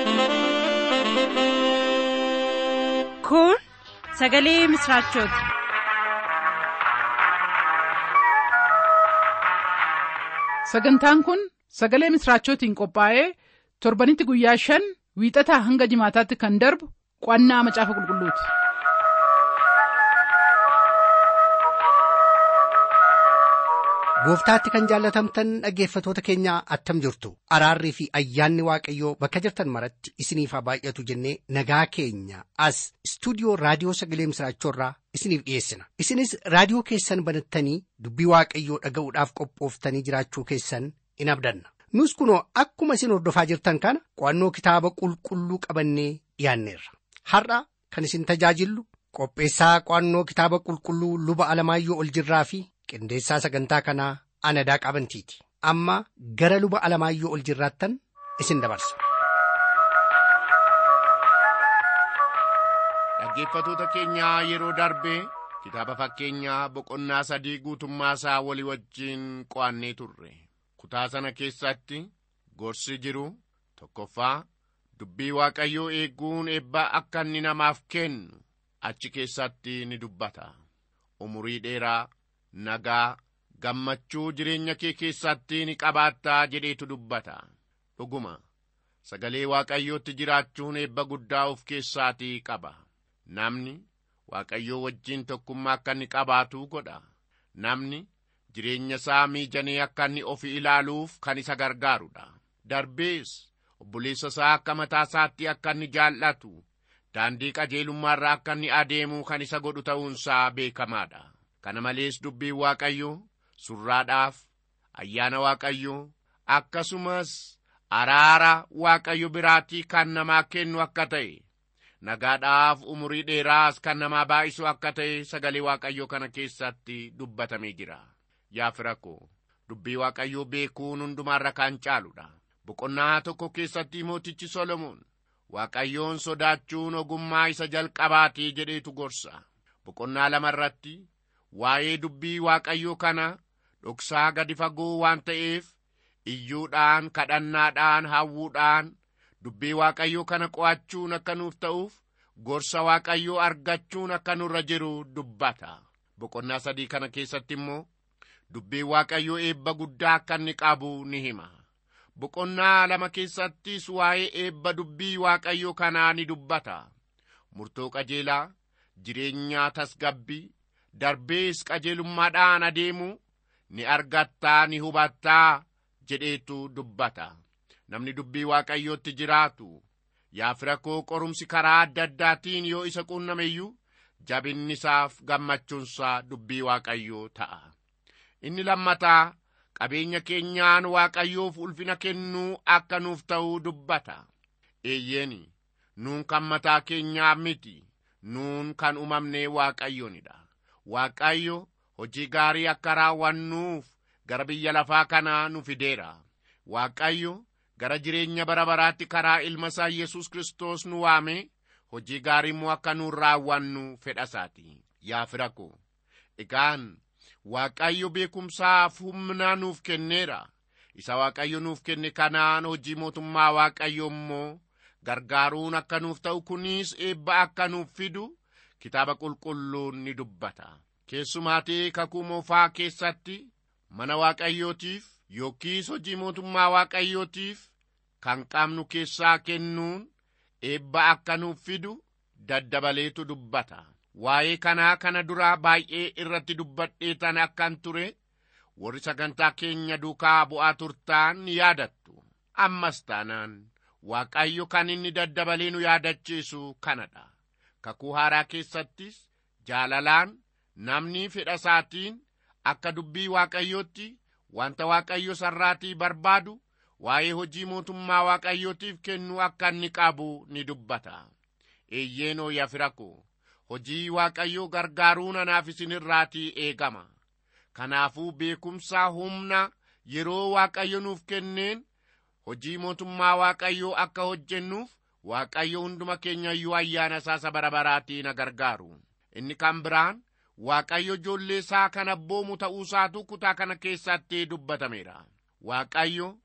Kun sagalee misraachooti. Sagantaan kun sagalee misraachootiin qophaa'ee torbanitti guyyaa shan wiixataa hanga jimaataatti kan darbu qo'annaa macaafa qulqulluuti. Gooftaatti kan jaallatamtan dhaggeeffatoota keenyaa attam jirtu araarrii fi ayyaanni waaqayyoo bakka jirtan maratti isiniif haa baay'atu jennee nagaa keenya as istuudiyoo raadiyoo sagalee misraachoorraa isiniif dhiyeessina isinis raadiyoo keessan banattanii dubbii waaqayyoo dhaga'uudhaaf qophooftanii jiraachuu keessan in abdanna nus kunoo akkuma isin hordofaa jirtan kana qo'annoo kitaaba qulqulluu qabannee dhiyaanneerra har'a kan isin tajaajillu qopheessaa qo'annoo kitaaba qulqulluu luba alamaayyoo ol jirraa fi qindeessaa sagantaa kanaa anadaa qabantiiti amma gara luba alamaayyoo ol jirraattan isin dabarsa. Dhaggeeffatoota keenyaa yeroo darbee kitaaba fakkeenyaa boqonnaa sadii guutummaa isaa walii wajjin qo'annee turre kutaa sana keessatti gorsi jiru tokkoffaa dubbii waaqayyoo eeguun eebbaa akka inni namaaf kennu achi keessatti ni dubbata umurii dheeraa nagaa gammachuu jireenya kee keessatti ni qabaattaa jedheetu dubbata dhuguma sagalee waaqayyootti jiraachuun eebba guddaa of keessaatii qaba namni waaqayyoo wajjiin tokkummaa akka inni qabaatu godha namni jireenya isaa miijanee akka inni ofi ilaaluuf kan isa gargaarudha darbees obboleessa isaa akka mataa isaatti akka inni jaallatu daandii qajeelummaarra akka inni adeemu kan isa godhu ta'uunsaa beekamaadha kana malees dubbiin waaqayyoo surraadhaaf ayyaana waaqayyoo akkasumas araara waaqayyo biraatii kan namaa kennu akka ta'e nagaadhaaf umurii dheeraas kan namaa baay'isu akka ta'e sagalee waaqayyoo kana keessatti dubbatamee jira yaa fira koo dubbii waaqayyoo beekuun hundumaarra kan caaludha boqonnaa tokko keessatti mootichi solomoon waaqayyoon sodaachuun ogummaa isa jalqabaatii jedheetu gorsa boqonnaa lama irratti waa'ee dubbii waaqayyoo kana dhoksaa gadi fagoo waan ta'eef iyyuudhaan kadhannaadhaan hawwuudhaan dubbii waaqayyoo kana qo'achuun akka nuuf ta'uuf gorsa waaqayyoo argachuun akka nurra jiru dubbata boqonnaa sadii kana keessatti immoo dubbii waaqayyoo eebba guddaa akka inni qabu ni hima boqonnaa lama keessattis waa'ee eebba dubbii waaqayyoo kanaa ni dubbata murtoo qajeelaa jireenyaa tasgabbii darbees qajeelummaadhaan adeemu ni argattaa ni hubattaa jedheetu dubbata namni dubbii waaqayyootti jiraatu yaa fira koo qorumsi karaa adda addaatiin yoo isa quunname iyyuu jabinni isaaf gammachuunsaa dubbii waaqayyoo ta'a inni lammataa qabeenya keenyaan waaqayyoof ulfina kennuu akka nuuf ta'uu dubbata eeyyeeni nuun kan mataa keenyaa miti nuun kan uumamnee waaqayyoonidha waaqayyo hojii gaarii akka raawwannuuf gara biyya lafaa kanaa nu fideera waaqayyo gara jireenya bara baraatti karaa ilma isaa yesus kristos nu waame hojii gaarii immoo akka nuun raawwannu fedhasaati yaa fira ko egaan waaqayyo beekumsaaf humna nuuf kenneera isa waaqayyo nuuf kenne kanaan hojii mootummaa waaqayyo immoo gargaaruun akka nuuf ta'u kunis eebba akka nuuf fidu kitaaba qulqulluun ni dubbata keessumaatii kakuu moofaa keessatti mana waaqayyootiif yookiis hojii mootummaa waaqayyootiif kan qabnu keessaa kennuun eebba akka nuuf fidu daddabaleetu dubbata waa'ee kanaa kana duraa baay'ee irratti dubbadheetan akkan ture warri sagantaa keenya duukaa bu'aa turtaan ni yaadattu ammas taanaan waaqayyo kan inni daddabalee nu yaadachiisu kanadha kakuu haaraa keessattis jaalalaan namni fedha isaatiin akka dubbii waaqayyootti wanta waaqayyo sarraatii barbaadu waa'ee hojii mootummaa waaqayyootiif kennu akka inni qabu ni dubbata eeyyeenoo yaa fira koo hojii waaqayyoo gargaaruun anaaf isinirraatii eegama kanaafuu beekumsaa humna yeroo waaqayyo nuuf kenneen hojii mootummaa waaqayyoo akka hojjennuuf waaqayyo hunduma keenya iyyuu ayyaana isaa bara baraatii na gargaaru inni kan biraan waaqayyo ijoollee isaa kan abboomu ta'uusaatu kutaa kana keessatti dubbatameera waaqayyo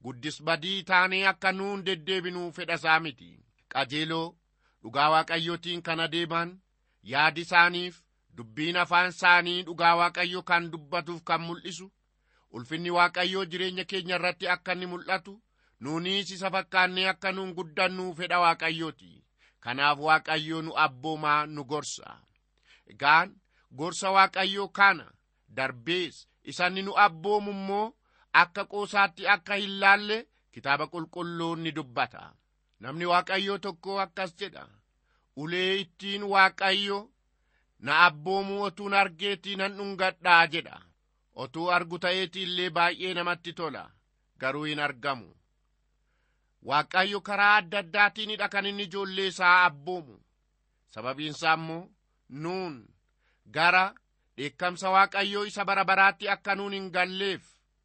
guddis badii taanee akka nuun deddeebinuu fedhasaa miti qajeeloo dhugaa waaqayyootiin kan adeeman yaadi isaaniif dubbiin afaan isaanii dhugaa waaqayyo kan dubbatuuf kan mul'isu ulfinni waaqayyoo jireenya keenya irratti akka inni mul'atu nuunis isa fakkaannee akka nuun guddannuu fedha waaqayyooti kanaaf waaqayyoo nu abboomaa nu gorsa egaan gorsa waaqayyoo kana darbees isanni nu abboomu immoo akka qoosaatti akka hin laalle kitaaba qulqulluun ni dubbata namni waaqayyoo tokko akkas jedha ulee ittiin waaqayyo na abboomuu otuun argeetii nan dhungadhaa jedha otuu argu ta'eeti illee baay'ee namatti tola garuu hin argamu waaqayyo karaa adda addaatiinidha kan inni ijoollee isaa abboomu sababiinsaa immoo nuun gara dheekkamsa waaqayyoo isa bara baraatti akka nuun hin galleef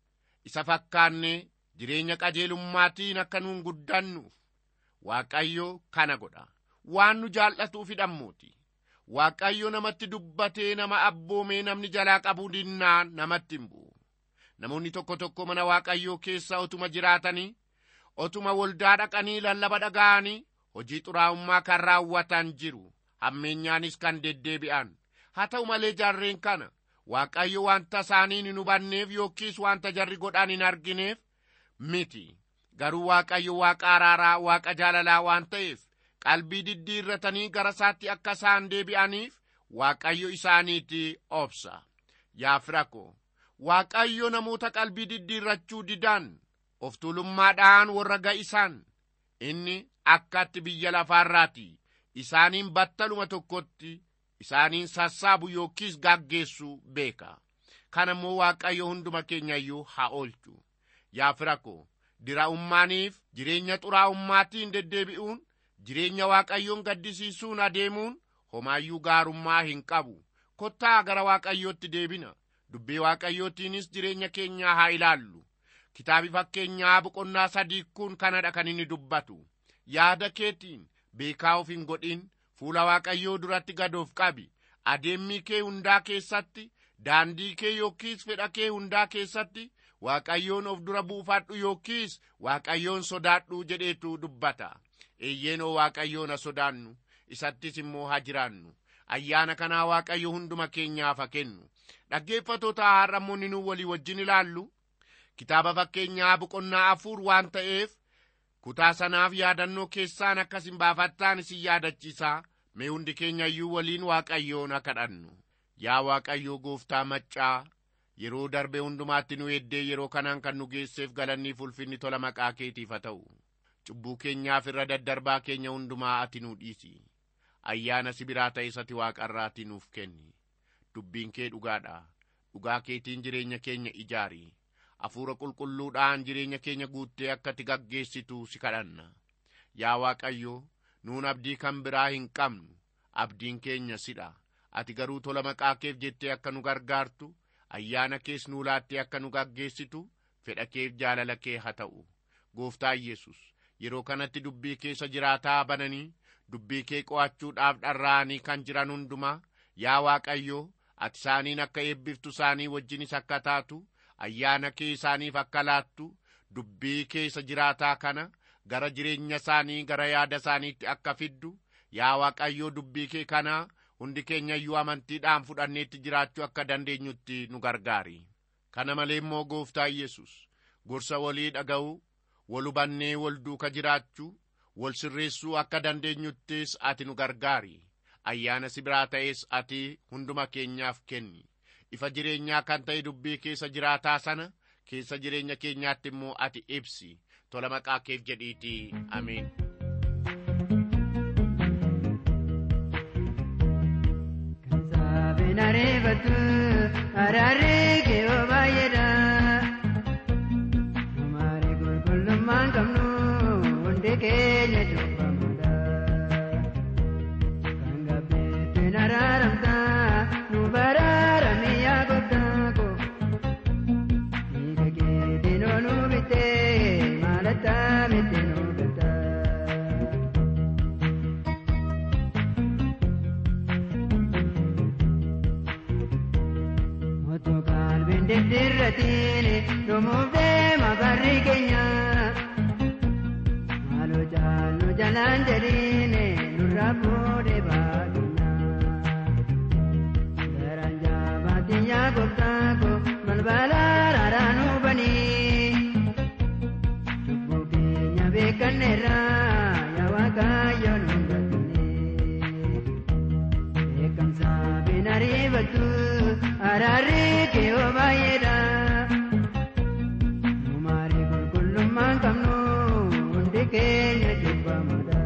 isa fakkaannee jireenya qajeelummaatiin akka nuun guddannuuf waaqayyo kana godha waan nu jaallatuuf hidhammuuti waaqayyo namatti dubbatee nama abboomee namni jalaa qabuu dinnaa namatti hin bu'u namoonni tokko tokko mana waaqayyoo keessa otuma jiraatanii otuma waldaa dhaqanii lallaba dhaga'anii hojii xuraa'ummaa kan raawwatan jiru hammeenyaanis kan deddeebi'an haa ta'u malee jarreen kana waaqayyo wanta isaaniin hin hubanneef yookiis wanta jarri godhan hin argineef miti garuu waaqayyo waaqa araaraa waaqa jaalalaa waan ta'eef qalbii diddiirratanii gara isaatti akka isaan deebi'aniif waaqayyo isaaniitti obsa yaa fira ko waaqayyo namoota qalbii diddiirrachuu didan of tuulummaadhaan warra ga'isan inni akkatti biyya lafaarraati isaaniin battaluma tokkotti isaaniin sassaabu yookiis gaggeessu beeka kana immoo waaqayyo hunduma keenya iyyuu haa oolchu yaa fira ko diraa'ummaaniif jireenya xuraa'ummaatiin deddeebi'uun jireenya waaqayyoon gaddisiisuun adeemuun homaayyuu gaarummaa hin qabu kottaa gara waaqayyootti deebina dubbii waaqayyootiinis jireenya keenyaa haa ilaallu kitaabi fakkeenyaa boqonnaa sadii kun kanadha kan inni dubbatu yaada keetiin beekaa of hin godhin fuula waaqayyoo duratti gadoof qabi adeemmii kee hundaa keessatti daandii kee yookiis fedha kee hundaa keessatti waaqayyoon of dura buufadhu yookiis waaqayyoon sodaadhu jedheetu dubbata eeyyeenoo waaqayyoon haa sodaannu isattis immoo haa jiraannu ayyaana kanaa waaqayyo hunduma keenyaaf haa kennu dhaggeeffatoota har'ammoonni nu walii wajjin ilaallu kitaaba fakkeenyaa boqonnaa afur waan ta'eef kutaa sanaaf yaadannoo keessaan akkas hin baafattaan isin yaadachiisaa mee hundi keenya iyyuu waliin waaqayyoon haa kadhannu yaa waaqayyoo gooftaa maccaa yeroo darbe hundumaatti nu eeddee yeroo kanaan kan nu geesseef galanniif ulfinni tola maqaa keetiif haa ta'u cubbuu keenyaaf irra daddarbaa keenya hundumaa ati nuu dhiisi ayyaana sibiraa ta'e isati waaqarraati nuuf kenni dubbiin kee dhugaadha dhugaa keetiin jireenya keenya ijaari hafuura qulqulluudhaan jireenya keenya guuttee akka ati gaggeessitu si kadhanna yaa waaqayyo nuun abdii kan biraa hin qabnu abdiin keenya sidha ati garuu tola maqaa keef jettee akka nu gargaartu ayyaana kees nuu laattee akka nu gaggeessitu fedha keef jaalala kee haa ta'u gooftaa yesus yeroo kanatti dubbii keessa jiraataa bananii dubbii kee qo'achuudhaaf dharra'anii kan jiran hundumaa yaa waaqayyo ati isaaniin akka eebbiftu isaanii wajjinis akka taatu ayyaana kee isaaniif akka laattu dubbii keessa jiraataa kana gara jireenya isaanii gara yaada isaaniitti akka fiddu yaa waaqayyoo dubbii kee kanaa hundi keenya iyyuu amantiidhaan fudhanneetti jiraachuu akka dandeenyutti nu gargaari kana malee immoo gooftaa yesus gorsa walii dhaga'uu wal hubannee wal duuka jiraachuu wal sirreessuu akka dandeenyuttis ati nu gargaari ayyaana si biraa ta'es ati hunduma keenyaaf kenni ifa jireenyaa kan ta'e dubbii keessa jiraataa sana keessa jireenya keenyaatti immoo ati ibsi tola maqaa keef jedhiitii ameen. Nareebatu araaree kee oo baay'eedha. Maari qulqullummaan qabnu hundi keenya cubbamudha. Kan gabbeettiin araaramta nu baraarame yaa gooftaa ko. Dhiiga keetiin oo nu bittee maalata miti nu galta. Otoo qalbii dirratiin dhumuuf deema barri keenya. Maaloo jaallu jalaan jedhiin nurraa fuudhee baadunyaa. Garaan jaabaatiin yaa gooftaa koo balbala raaraa nu banii. Cubbuu keenya beekanneerra yaa waaqayyo nu galchine. Beekamsa binarii baltu araarri kee oo baay'eedha. Numaarii qulqullummaan qabnu hundi keenya cubbamuudha.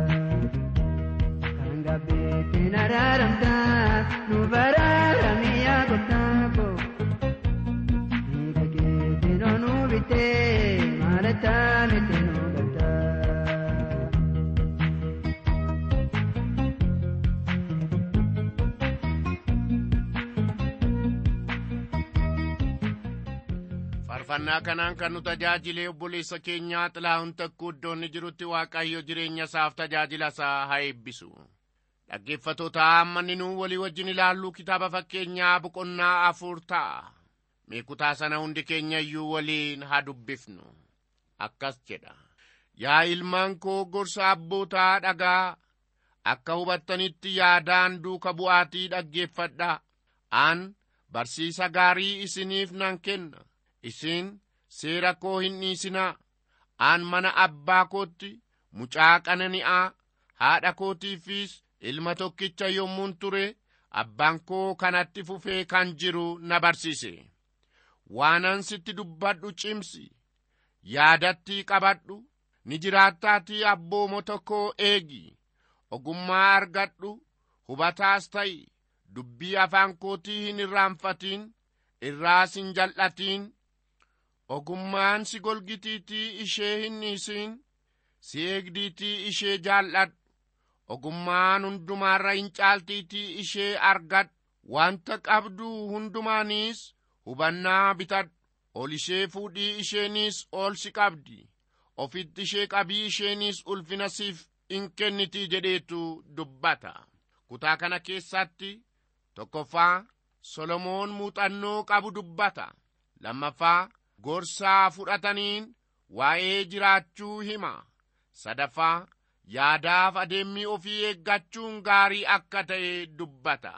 Kan gabbeettiin araaramta nu baraarame yaa gooftaa koo. Dhiiga keetiin onuu bitee maalata miti nu galta. faarfannaa kanaan kan nu tajaajilee obboleessa keenyaa xilaahun takkuu iddoonni jirutti waaqayyo jireenya isaaf tajaajila isaa haa eebbisu dhaggeeffatoota ammanni nu walii wajjin ilaalluu kitaaba fakkeenyaa boqonnaa afur ta'a mee kutaa sana hundi keenya iyyuu waliin haa dubbifnu akkas jedha yaa ilmaan koo gorsa abbootaa dhagaa akka hubattanitti yaadaan duuka bu'aatii dhaggeeffadha an barsiisa gaarii isiniif nan kenna isin seera koo hin dhiisinaa an mana abbaa kootti mucaa qanani'aa haadha kootiifis ilma tokkicha yommuun ture abbaan koo kanatti fufee kan jiru na barsiise waanan sitti dubbadhu cimsi yaadatti qabadhu ni jiraattaatii abboomota koo eegi ogummaa argadhu hubataas ta'i dubbii afaan kootii hin irraanfatin irraas hin jal'atin ogummaan si golgitiitii ishee hin dhiisin si eegdiitii ishee jaalladhu ogummaan hundumaarra hin caaltiitii ishee argadhu wanta qabdu hundumaaniis hubannaa bitadhu ol ishee fuudhii isheenis ol si qabdi ofitti ishee qabii isheenis ulfina siif in kennitii jedheetu dubbata kutaa kana keessatti tokkoffaa solomoon muuxannoo qabu dubbata lammaffaa gorsaa fudhataniin waa'ee jiraachuu hima sadaffaa yaadaaf adeemmii ofii eeggachuun gaarii akka ta'e dubbata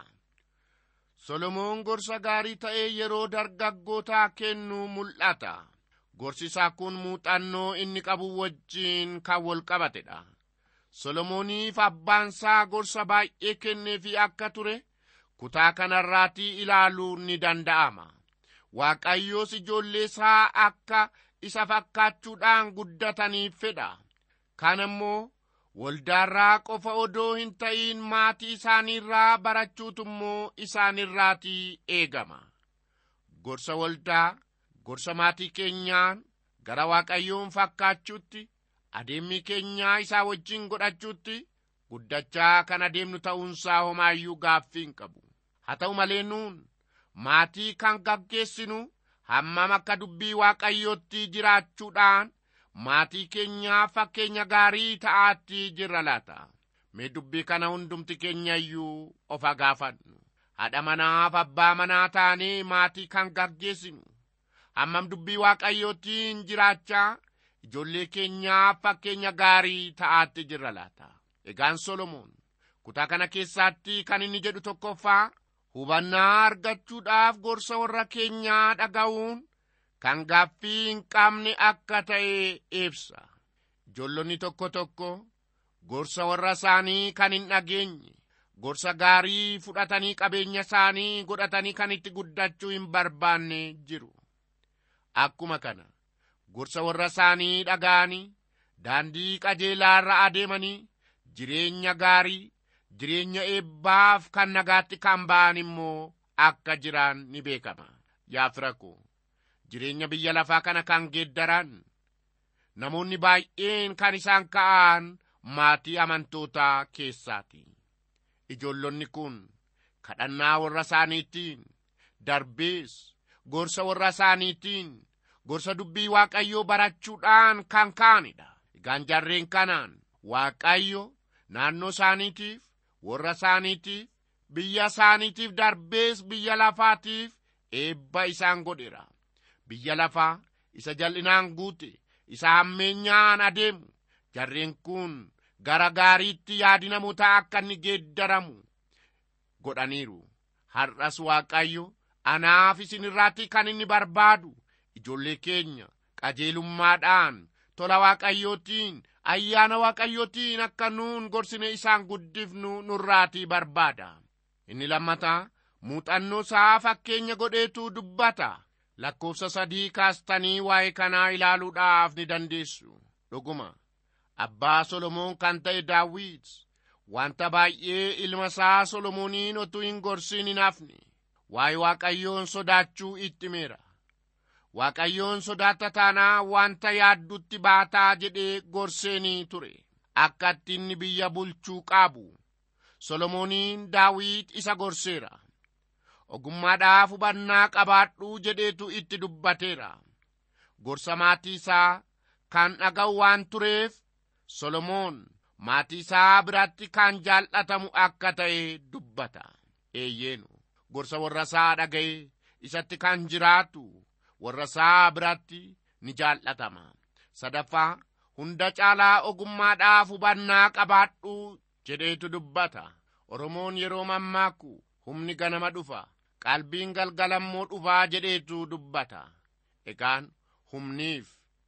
solomoon gorsa gaarii ta'e yeroo dargaggootaa kennu mul'ata gorsi isaa kun muuxannoo inni qabu wajjiin kan wal qabatedha solomooniif abbaansaa gorsa baay'ee kenneefi akka ture kutaa kanarraatii ilaaluun ni danda'ama waaqayyoos ijoollee isaa akka isa fakkaachuudhaan guddataniif fedha kana immoo waldaarraa qofa odoo hin ta'iin maatii isaaniirraa barachuutu immoo isaanirraatii eegama gorsa waldaa gorsa maatii keenyaan gara waaqayyoon fakkaachuutti adeemmi keenyaa isaa wajjin godhachuutti guddachaa kan adeemnu ta'uunsaa homaayyuu gaaffii hin qabu haa ta'u malee nuun maatii kan gaggeessinu hammam akka dubbii waaqayyootti jiraachuudhaan maatii keenyaa fakkeenya gaarii ta'aatti jirra laata mee dubbii kana hundumti keenya iyyuu of haa gaafannu haadha manaaf abbaa manaa taanee maatii kan gaggeessinu hammam dubbii waaqayyootiin jiraachaa ijoollee keenyaaf fakkeenya gaarii ta'aatti jirra laata egaan solomoon kutaa kana keessaatti kan inni jedhu tokkoffaa hubannaa argachuudhaaf gorsa warra keenyaa dhaga'uun kan gaaffii hin qabne akka ta'e ibsa ijoollonni tokko tokko gorsa warra isaanii kan hin dhageenye gorsa gaarii fudhatanii qabeenya isaanii godhatanii kan itti guddachuu hin barbaanne jiru akkuma kana gorsa warra isaanii dhaga'anii daandii qajeelaarra adeemanii jireenya gaarii jireenya eebbaaf kan nagaatti kan ba'an immoo akka jiran ni beekama yaa fira koo jireenya biyya lafaa kana kan geeddaran namoonni baay'een kan isaan ka'an maatii amantootaa keessaati ijoollonni kun kadhannaa warra isaaniitiin darbees gorsa warra isaaniitiin gorsa dubbii waaqayyoo barachuudhaan kan ka'anidha egaan jarreen kanaan waaqayyo naannoo isaaniitiif warra isaaniitiif biyya isaaniitiif darbees biyya lafaatiif eebba isaan godheera biyya lafaa isa jal'inaan guute isa hammeenyaan adeemu jarreen kun gara gaariitti yaadi namootaa akka inni geeddaramu godhaniiru har'as waaqayyo anaaf isin irraatti kan inni barbaadu ijoollee keenya qajeelummaadhaan tola waaqayyootiin ayyaana waaqayyootiin akka nuun gorsine isaan guddifnu nurraatii barbaada inni lammataa muuxannoo isaa fakkeenya godheetu dubbata lakkoofsa sadii kaastanii waa'ee kanaa ilaaluudhaaf ni dandeessu dhuguma abbaa solomoon kan ta'e daawit wanta baay'ee ilma isaa solomooniin otuu hin gorsin hin hafne waa'ee waaqayyoon sodaachuu itti himeera waaqayyoon sodaata taanaa wanta yaaddutti baataa jedhee gorseenii ture akka itti inni biyya bulchuu qabu solomooniin daawit isa gorseera ogummaadhaaf hubannaa qabaadhuu jedheetu itti dubbateera gorsa maatii isaa kan dhaga'u waan tureef solomoon maatii isaa biratti kan jaallatamu akka ta'e dubbata eeyyeenu gorsa warra isaa dhaga'e isatti kan jiraatu warra isaa biratti ni jaallatama sadaffaa hunda caalaa ogummaadhaaf hubannaa qabaadhuu jedheetu dubbata oromoon yeroo mammaaku humni ganama dhufa qalbiin galgalammoo dhufaa jedheetu dubbata egaan humniif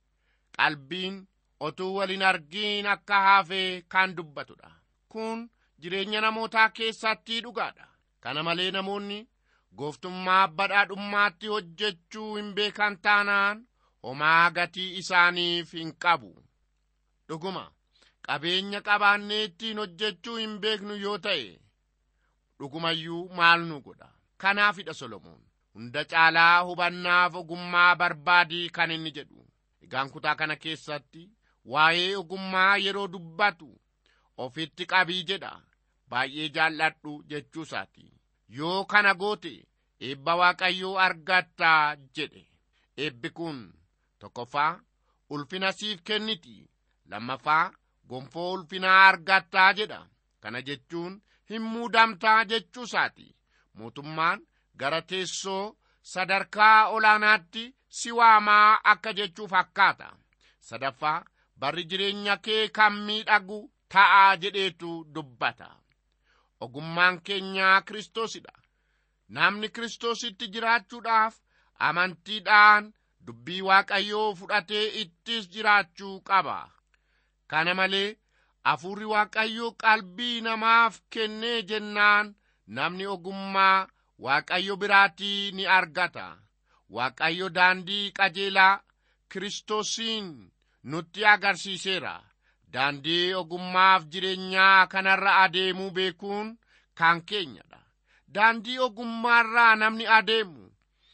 qalbiin otuu waliin argiin akka hafee kan dubbatudha kun jireenya namootaa keessatti dhugaadha kana malee namoonni gooftummaa badhaadhummaatti hojjechuu hin beekan taanaan homaa gatii isaaniif hin qabu dhuguma qabeenya qabaannee ittiin hojjechuu hin beeknu yoo ta'e dhugumayyuu maal nu godha kanaafidha solomoon hunda caalaa hubannaaf ogummaa barbaadii kan inni jedhu egaan kutaa kana keessatti waa'ee ogummaa yeroo dubbatu ofitti qabii jedha baay'ee jaalladhu jechuusaati yoo kana goote eebba waaqayyoo argattaa jedhe eebbi kun tokkoffaa ulfina siif kenniti lammaffaa gonfoo ulfinaa argattaa jedha kana jechuun hin muudamtaa jechuusaati mootummaan gara teessoo sadarkaa olaanaatti si waamaa akka jechuu fakkaata sadaffaa barri jireenya kee kan miidhagu ta'aa jedheetu dubbata ogummaan keenyaa kristoosidha namni kiristoositti jiraachuudhaaf amantiidhaan dubbii waaqayyoo fudhatee ittis jiraachuu qaba kana malee hafuurri waaqayyoo qalbii namaaf kennee jennaan namni ogummaa waaqayyo biraatii ni argata waaqayyo daandii qajeelaa kiristoosiin nutti agarsiiseera daandii ogummaaf jireenyaa kanarra adeemuu beekuun kan keenyadha daandii ogummaarraa namni adeemu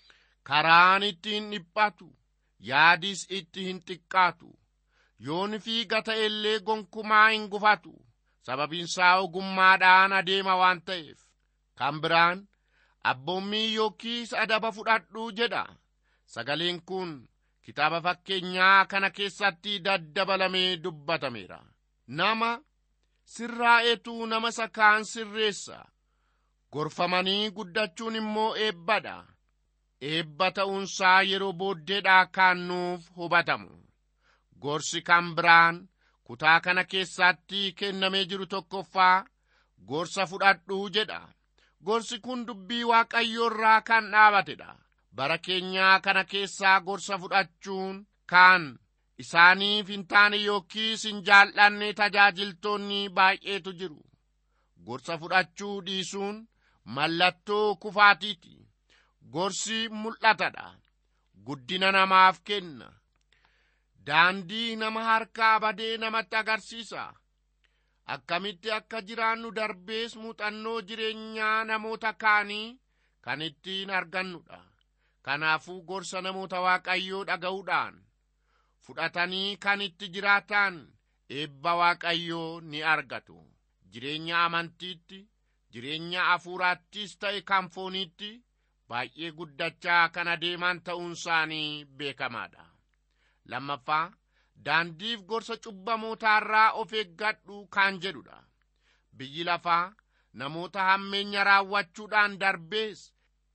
karaan ittiin dhiphatu yaadis itti hin xiqqaatu yoon fiiga ta'ellee gonkumaa hin gufatu sababiinsaa ogummaadhaan adeema waan ta'eef kan biraan abboommii yookiis adaba fudhadhuu jedha sagaleen kun kitaaba fakkeenyaa kana keessatti daddabalamee dubbatameera nama sirraa'etu nama isa kaan sirreessa gorfamanii guddachuun immoo eebbadha eebba ta'uunsaa yeroo booddeedhaa kan nuuf hubatamu gorsi kan biraan kutaa kana keessatti kennamee jiru tokkoffaa gorsa fudhadhuu jedha gorsi kun dubbii waaqayyoorraa kan dhaabatedha bara keenyaa kana keessaa gorsa fudhachuun kan isaaniif hin taane yookiis hin jaallanne tajaajiltoonni baay'eetu jiru gorsa fudhachuu dhiisuun mallattoo kufaatiiti gorsi mul'atadha guddina namaaf kenna daandii nama harkaa badee namatti agarsiisa akkamitti akka jiraannu darbees muuxannoo jireenyaa namoota kaanii kan ittiin argannudha kanaafuu gorsa namoota waaqayyoo dhaga'uudhaan fudhatanii kan itti jiraatan eebba waaqayyoo ni argatu jireenya amantiitti jireenya hafuuraattis ta'e kan fooniitti baay'ee guddachaa kan adeeman ta'uun isaanii beekamaadha lammaffaa daandiif gorsa cubbamootaarraa of eeggadhu kan jedhudha biyyi lafaa namoota hammeenya raawwachuudhaan darbees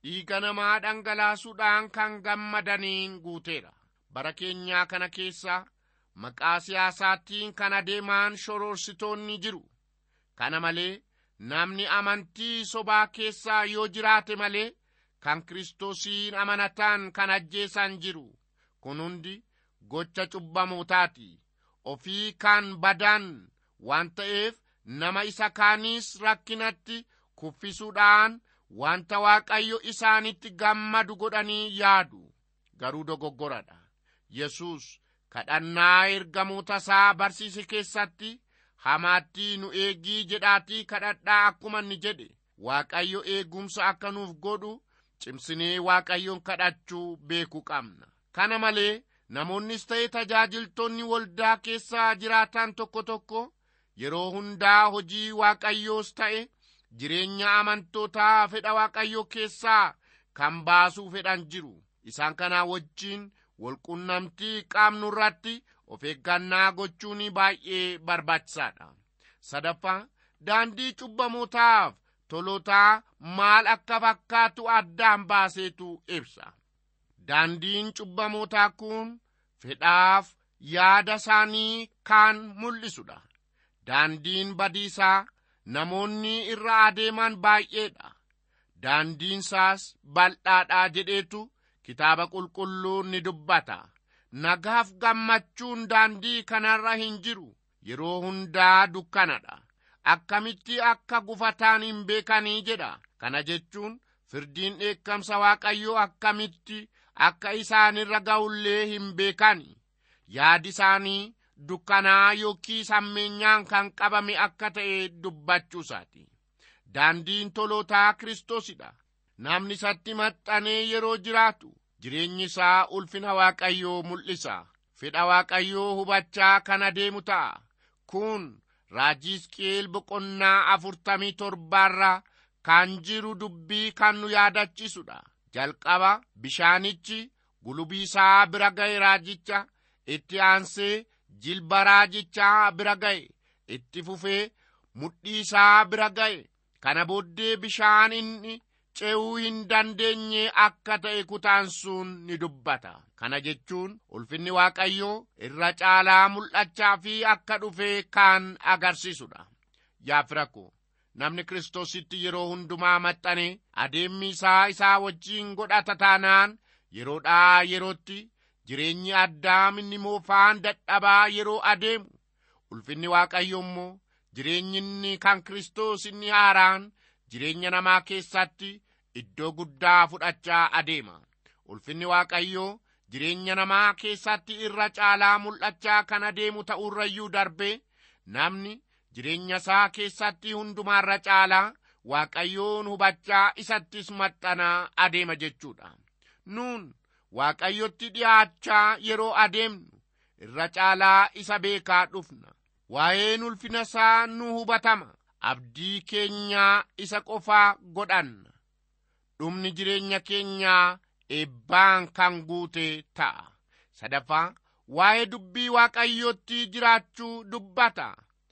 dhiiga namaa dhangalaasuudhaan kan gammadaniin guuteera bara keenyaa kana keessa maqaa siyaasaattiin kan adeemaan shoroorsitoonni jiru kana malee namni amantii sobaa keessaa yoo jiraate malee kan kiristoosiin amanataan kan ajjeesan jiru kun hundi gocha cubbamootaati ofii kan badan waan ta'eef nama isa kaaniis rakkinatti kuffisuudhaan wanta waaqayyo isaanitti gammadu godhanii yaadu garuu dogoggoradha yesus kadhannaa ergamoota isaa barsiise keessatti hamaatti nu eegii jedhaatii kadhadhaa akkuma inni jedhe waaqayyo eegumsa akka nuuf godhu cimsinee waaqayyoon kadhachuu beekuu qabna kana malee namoonnis ta'e tajaajiltoonni waldaa keessaa jiraatan tokko tokko yeroo hundaa hojii waaqayyoos ta'e jireenya amantootaa fedha waaqayyoo keessaa kan baasuu fedhan jiru isaan kanaa wajjiin walqunnamtii qaamnu irratti of eeggannaa gochuun baay'ee barbaachisaadha sadaffaa daandii cubbamootaaf tolotaa maal akka fakkaatu addaan baaseetu ibsa daandiin cubbamootaa kun fedhaaf yaada isaanii kan mul'isudha daandiin badiisaa namoonni irra adeeman baay'eedha daandiinsaas bal'aadhaa jedheetu kitaaba qulqulluun ni dubbata nagaaf gammachuun daandii kanarra hin jiru yeroo hundaa dukkanadha akkamitti akka gufataan hin beekanii jedha kana jechuun firdiin dheekkamsa waaqayyoo akkamitti akka isaanirra ga'ullee hin beekani yaadi isaanii dukkanaa yookiis hammeenyaan kan qabame akka ta'e dubbachuusaati daandiin tolootaa kiristoosidha namni isatti maxxanee yeroo jiraatu jireenyi isaa ulfina waaqayyoo mul'isa fedha waaqayyoo hubachaa kan adeemu ta'a kun raajii Hizqeel boqonnaa afurtamii torbaarraa kan jiru dubbii kan nu yaadachiisudha jalqaba bishaanichi gulubii isaa bira ga'e raajicha itti aansee jilba raajichaa bira ga'e itti fufee mudhii isaa bira ga'e kana booddee bishaan inni ce'uu hin dandeenye akka ta'e kutaan sun ni dubbata kana jechuun ulfinni waaqayyoo irra caalaa mul'achaa fi akka dhufe kan agarsiisudha yaa firakko namni kiristoositti yeroo hundumaa maxxane adeemmi isaa isaa wajjiin godhata taanaan yeroodhaa yerootti jireenyi addaam inni moofaan dadhabaa yeroo adeemu ulfinni waaqayyo immoo jireenyi inni kan kiristoos inni haaraan jireenya namaa keessatti iddoo guddaa fudhachaa adeema ulfinni waaqayyoo jireenya namaa keessatti irra caalaa mul'achaa kan adeemu ta'urrayyuu darbe namni jireenya isaa keessatti hundumaarra caalaa waaqayyoon hubachaa isattis maxxanaa adeema jechuudha nuun waaqayyotti dhi'aachaa yeroo adeemnu irra caalaa isa beekaa dhufna waa'een ulfina isaa nu hubatama abdii keenyaa isa qofaa godhanna dhumni jireenya keenyaa eebbaan kan guute ta'a sadaffaa waa'ee dubbii waaqayyootti jiraachuu dubbata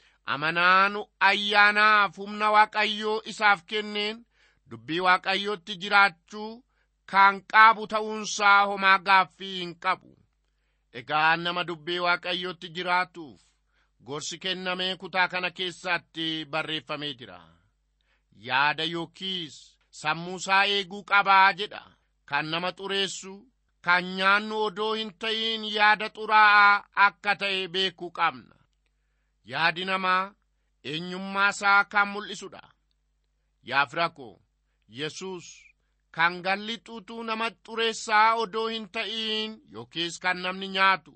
amanaan ayyaanaaf humna waaqayyoo isaaf kenneen dubbii waaqayyootti jiraachuu kan qabu ta'uunsaa homaa gaaffii hin qabu egaa nama dubbii waaqayyootti jiraatuuf gorsi kennamee kutaa kana keessatti barreeffamee jira yaada yookiis sammuusaa eeguu qabaa jedha kan nama xureessu kan nyaannu odoo hin ta'in yaada xuraa'aa akka ta'e beekuu qabna yaadi namaa eenyummaasaa kan mul'isudha yaa firako yesus kan galli xuuxuu nama xureessaa odoo hin ta'in yookiis kan namni nyaatu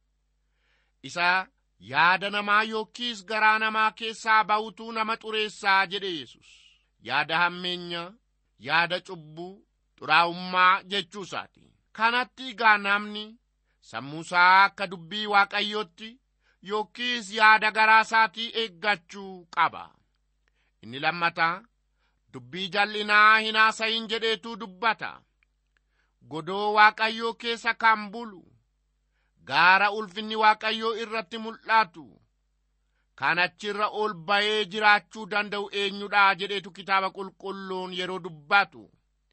isa yaada namaa yookiis garaa namaa keessaa ba'utu nama xureessaa jedhe yesus yaada hammeenya yaada cubbuu xuraa'ummaa jechuusaati kanatti egaa namni sammuusaa akka dubbii waaqayyootti yookiis yaada garaa isaatii eeggachuu qaba inni lammataa dubbii jal'inaa hin haasayin jedheetu dubbata godoo waaqayyoo keessa kan bulu gaara ulfinni waaqayyoo irratti mul'atu kan achirra ol ba'ee jiraachuu danda'u eenyudha jedheetu kitaaba qulqulluun yeroo dubbatu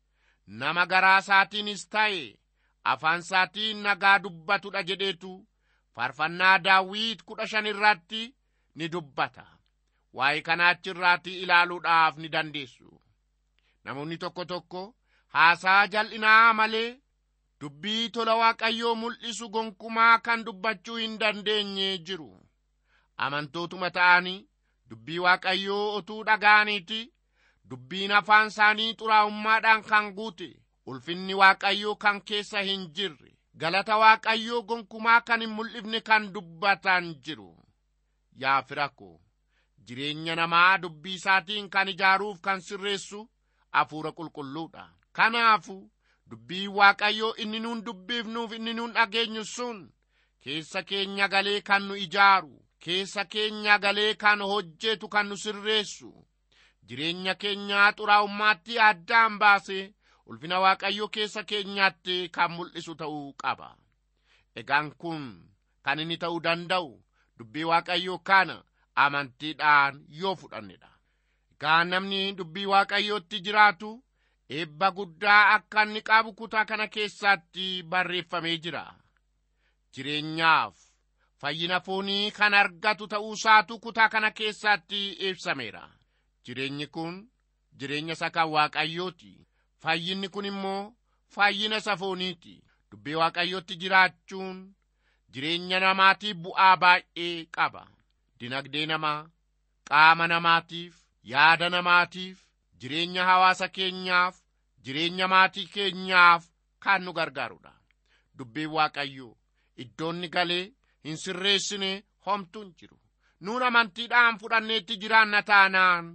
nama garaa isaatiinis ta'e afaan isaatiin nagaa dubbatudha jedheetu faarfannaa daawit kudha shan irratti ni dubbata waa'ee kanaa achirraatii ilaaluudhaaf ni dandeessu namoonni tokko tokko haasaa jal'inaa malee dubbii tola waaqayyoo mul'isu gonkumaa kan dubbachuu hin dandeenye jiru amantootuma ta'anii dubbii waaqayyoo otuu dhaga'aniiti dubbiin afaan isaanii xuraa'ummaadhaan kan guute ulfinni waaqayyoo kan keessa hin jirre galata waaqayyoo gonkumaa kan hin mul'ifne kan dubbatan jiru yaa fira ko jireenya namaa dubbii isaatiin kan ijaaruuf kan sirreessu hafuura qulqulluudha kanaafu dubbii waaqayyoo inni nuun dubbiifnuuf inni nuun dhageenyu sun keessa keenya galee kan nu ijaaru keessa keenya galee kan hojjetu kan nu sirreessu jireenya keenyaa xuraa'ummaatti addaan baase ulfina waaqayyoo keessa keenyaatti kan mul'isu ta'uu qaba egaan kun kan inni ta'uu danda'u dubbii waaqayyoo kana amantiidhaan yoo fudhannedha egaa namni dubbii waaqayyootti jiraatu eebba guddaa akka inni qabu kutaa kana keessatti barreeffamee jira jireenyaaf fayyina foonii kan argatu ta'uusaatu kutaa kana keessatti ibsameera jireenyi kun jireenya isa kan waaqayyooti fayyinni kun immoo fayyina isa fooniiti dubbii waaqayyootti jiraachuun jireenya namaatiif bu'aa baay'ee qaba dinagdee namaa qaama namaatiif yaada namaatiif jireenya hawaasa keenyaaf jireenya maatii keenyaaf kan nu gargaarudha dubbiin waaqayyoo iddoonni galee hin sirreessine homtuu hin jiru nuun amantiidhaan fudhanneetti jiraanna taanaan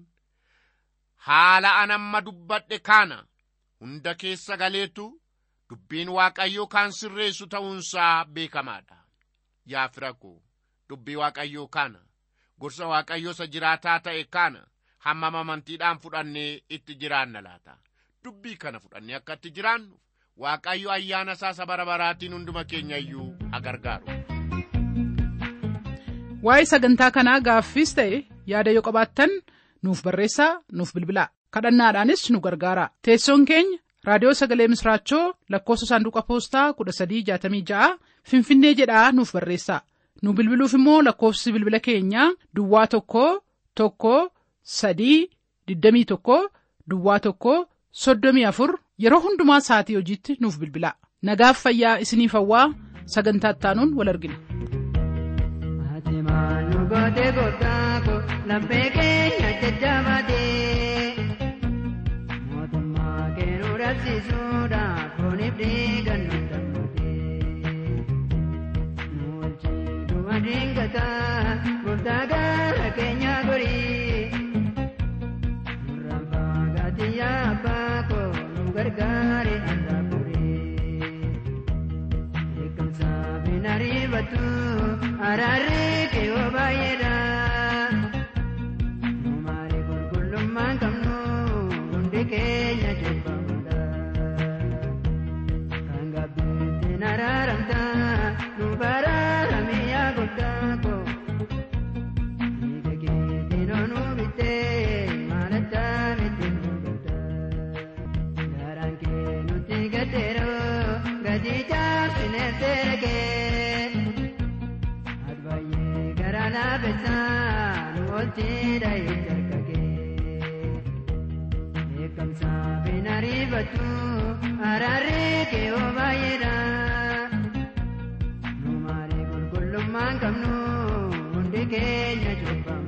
haala an amma dubbadhe kana hunda keessa galeetu dubbiin waaqayyoo kan sirreessu ta'uunsaa beekamaadha yaa fira koo dubbii waaqayyoo kana gorsa waaqayyoo isa jiraataa ta'e kana hammam amantiidhaan fudhannee itti jiraanna laata dubbii kana fudhannee akka itti jiraannuuf waaqayyo ayyaana isaa isa bara baraatiin hunduma keenya iyyuu agargaaru waa'ee sagantaa kanaa gaaffiis ta'e yaada yoo qabaattan nuuf barreessaa nuuf bilbilaa kadhannaadhaanis nu gargaara teessoon keenya raadiyoo sagalee misraachoo lakkoofsa saanduqa poostaa 1366 finfinnee jedhaa nuuf barreessaa nu bilbiluuf immoo lakkoofsi bilbila keenyaa duwwaa tokko tokko sadii 21 duwwaa tokko 34 yeroo hundumaa sa'atii hojiitti nuuf bilbilaa nagaaf fayyaa isiniif hawwaa sagantaa ittaanuun wal argina. Ati maal nu goote gooftaa ko laphee keenya jajjabaatee mootummaa kee nu dhabsiisuudhaaf fooniif dhiigan nu dammatee nu wajjin dingataa gooftaa gara keenya gorii nurraan fagaatee yaa abbaa ko nu gargaare anda buree. Eegamsa binarifatu araarri keewwa baay'eedha. Numaari qulqullummaan qabnu hundi keenya jibbamuudha. Kan gabbittiin araaramta nu baraarame yaa gooftaa ko. Dhiiga keetiin onu bittee maalata miti nu godha. Garaan kee nuti gaddeeroo gadi jaarsinee seergee. Adbaayee garaa laafessaa nu oolchiidha ijjarkagee. Beekamsa binarifatu araarri kee oo baay'eedha. Nu maali qulqullummaan qabnu hundi keenya jibba.